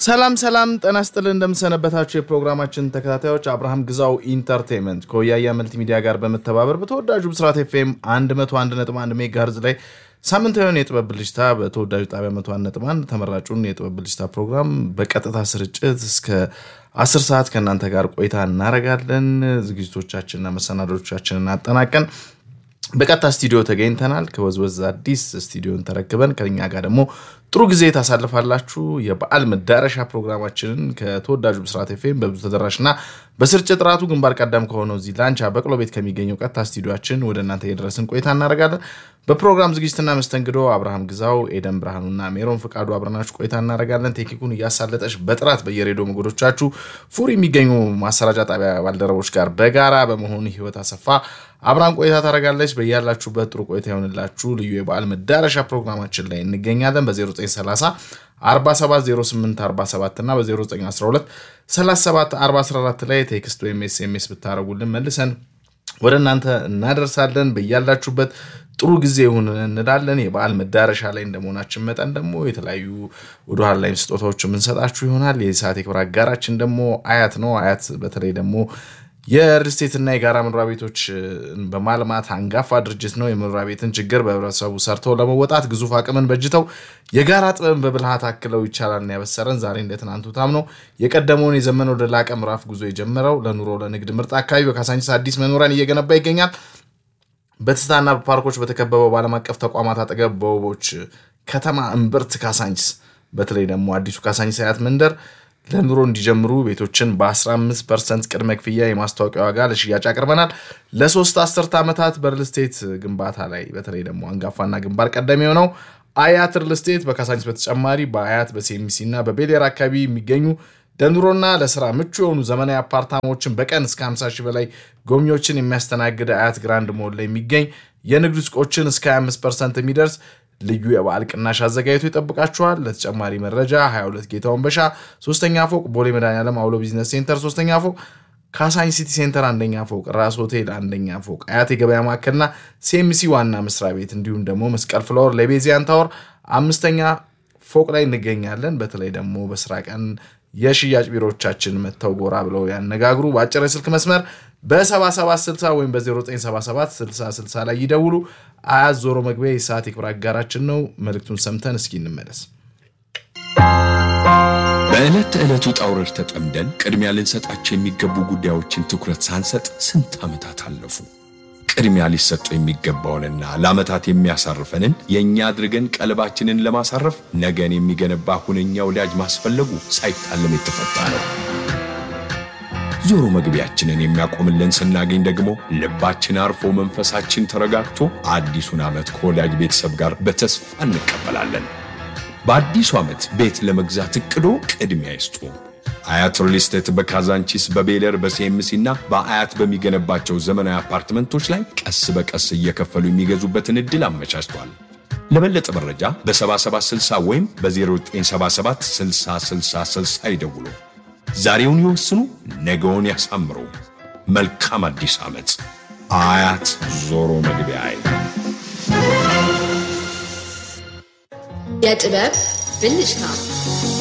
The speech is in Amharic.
ሰላም ሰላም፣ ጤና ይስጥልን እንደምሰነበታችሁ የፕሮግራማችን ተከታታዮች አብርሃም ግዛው ኢንተርቴንመንት ከወያያ መልቲ ሚዲያ ጋር በመተባበር በተወዳጁ ብስራት ኤፍኤም 101.1 ሜጋሄርዝ ላይ ሳምንታዊውን የጥበብ ብልጭታ በተወዳጁ ጣቢያ 101.1 ተመራጩን የጥበብ ብልጭታ ፕሮግራም በቀጥታ ስርጭት እስከ 10 ሰዓት ከእናንተ ጋር ቆይታ እናደርጋለን። ዝግጅቶቻችንና መሰናዶቻችንን አጠናቀን በቀጥታ ስቱዲዮ ተገኝተናል። ከወዝወዝ አዲስ ስቱዲዮን ተረክበን ከኛ ጋር ደግሞ ጥሩ ጊዜ ታሳልፋላችሁ። የበዓል መዳረሻ ፕሮግራማችንን ከተወዳጁ ብስራት ኤፍኤም በብዙ ተደራሽና በስርጭት ጥራቱ ግንባር ቀደም ከሆነው እዚህ ላንቻ በቅሎ ቤት ከሚገኘው ቀጥታ ስቱዲዮችን ወደ እናንተ የደረስን ቆይታ እናደርጋለን። በፕሮግራም ዝግጅትና መስተንግዶ አብርሃም ግዛው፣ ኤደን ብርሃኑና ሜሮን ፈቃዱ አብረናችሁ ቆይታ እናደርጋለን። ቴክኒኩን እያሳለጠች በጥራት በየሬዲዮ ሞገዶቻችሁ ፉር የሚገኙ ማሰራጫ ጣቢያ ባልደረቦች ጋር በጋራ በመሆኑ ህይወት አሰፋ አብራን ቆይታ ታደርጋለች። በያላችሁበት ጥሩ ቆይታ ይሆንላችሁ። ልዩ የበዓል መዳረሻ ፕሮግራማችን ላይ እንገኛለን። በ0930 470847 እና በ0912 374014 ላይ ቴክስት ወይም ኤስኤምኤስ ብታደረጉልን መልሰን ወደ እናንተ እናደርሳለን። በያላችሁበት ጥሩ ጊዜ ይሁን እንላለን። የበዓል መዳረሻ ላይ እንደመሆናችን መጠን ደግሞ የተለያዩ ወደኋላ ላይም ስጦታዎች የምንሰጣችሁ ይሆናል። የሰዓት የክብር አጋራችን ደግሞ አያት ነው። አያት በተለይ ደግሞ የሪልስቴትና የጋራ መኖሪያ ቤቶች በማልማት አንጋፋ ድርጅት ነው። የመኖሪያ ቤትን ችግር በህብረተሰቡ ሰርተው ለመወጣት ግዙፍ አቅምን በጅተው የጋራ ጥበብን በብልሃት አክለው ይቻላል ያበሰረን ዛሬ እንደ ትናንቱ ታምነው የቀደመውን የዘመን ወደ ላቀ ምዕራፍ ጉዞ የጀመረው ለኑሮ ለንግድ ምርጥ አካባቢ በካሳንቺስ አዲስ መኖሪያን እየገነባ ይገኛል። በትስታና በፓርኮች በተከበበው በዓለም አቀፍ ተቋማት አጠገብ በውቦች ከተማ እምብርት ካሳንቺስ በተለይ ደግሞ አዲሱ ካሳንቺስ አያት መንደር ለኑሮ እንዲጀምሩ ቤቶችን በ15 ፐርሰንት ቅድመ ክፍያ የማስታወቂያ ዋጋ ለሽያጭ አቅርበናል። ለሶስት አስርት ዓመታት በሪል ስቴት ግንባታ ላይ በተለይ ደግሞ አንጋፋና ግንባር ቀደም የሆነው አያት ሪል ስቴት በካሳንቺስ በተጨማሪ በአያት በሴሚሲ እና በቤሌር አካባቢ የሚገኙ ለኑሮና ለስራ ምቹ የሆኑ ዘመናዊ አፓርታማዎችን በቀን እስከ 50 ሺህ በላይ ጎብኚዎችን የሚያስተናግድ አያት ግራንድ ሞል ላይ የሚገኝ የንግድ ሱቆችን እስከ 25 ፐርሰንት የሚደርስ ልዩ የበዓል ቅናሽ አዘጋጅቶ ይጠብቃችኋል። ለተጨማሪ መረጃ 22 ጌታውን በሻ ሶስተኛ ፎቅ፣ ቦሌ መድኃኒዓለም አውሎ ቢዝነስ ሴንተር ሶስተኛ ፎቅ፣ ካሳንቺስ ሲቲ ሴንተር አንደኛ ፎቅ፣ ራስ ሆቴል አንደኛ ፎቅ፣ አያት የገበያ ማዕከልና ሴምሲ ዋና መስሪያ ቤት እንዲሁም ደግሞ መስቀል ፍላወር ለቤዚያን ታወር አምስተኛ ፎቅ ላይ እንገኛለን። በተለይ ደግሞ በስራ ቀን የሽያጭ ቢሮዎቻችን መጥተው ጎራ ብለው ያነጋግሩ። በአጭር የስልክ መስመር በ7760 ወይም በ0977 6060 ላይ ይደውሉ። አያት ዞሮ መግቢያ የሰዓት የክብር አጋራችን ነው። መልእክቱን ሰምተን እስኪ እንመለስ። በዕለት ተዕለት ውጣ ውረድ ተጠምደን ቅድሚያ ልንሰጣቸው የሚገቡ ጉዳዮችን ትኩረት ሳንሰጥ ስንት ዓመታት አለፉ። ቅድሚያ ሊሰጡ የሚገባውንና ለዓመታት የሚያሳርፈንን የእኛ አድርገን ቀልባችንን ለማሳረፍ ነገን የሚገነባ ሁነኛ ወዳጅ ማስፈለጉ ሳይታለም የተፈታ ነው። ዞሮ መግቢያችንን የሚያቆምልን ስናገኝ ደግሞ ልባችን አርፎ መንፈሳችን ተረጋግቶ አዲሱን ዓመት ከወዳጅ ቤተሰብ ጋር በተስፋ እንቀበላለን። በአዲሱ ዓመት ቤት ለመግዛት እቅዶ ቅድሚያ ይስጡ። አያት ሪል ስቴት በካዛንቺስ በቤለር በሲኤምሲ እና በአያት በሚገነባቸው ዘመናዊ አፓርትመንቶች ላይ ቀስ በቀስ እየከፈሉ የሚገዙበትን ዕድል አመቻችቷል። ለበለጠ መረጃ በ7760 ወይም በ0977 6060 ይደውሉ። ዛሬውን ይወስኑ፣ ነገውን ያሳምሩ። መልካም አዲስ ዓመት። አያት ዞሮ መግቢያ የጥበብ ብልጭታ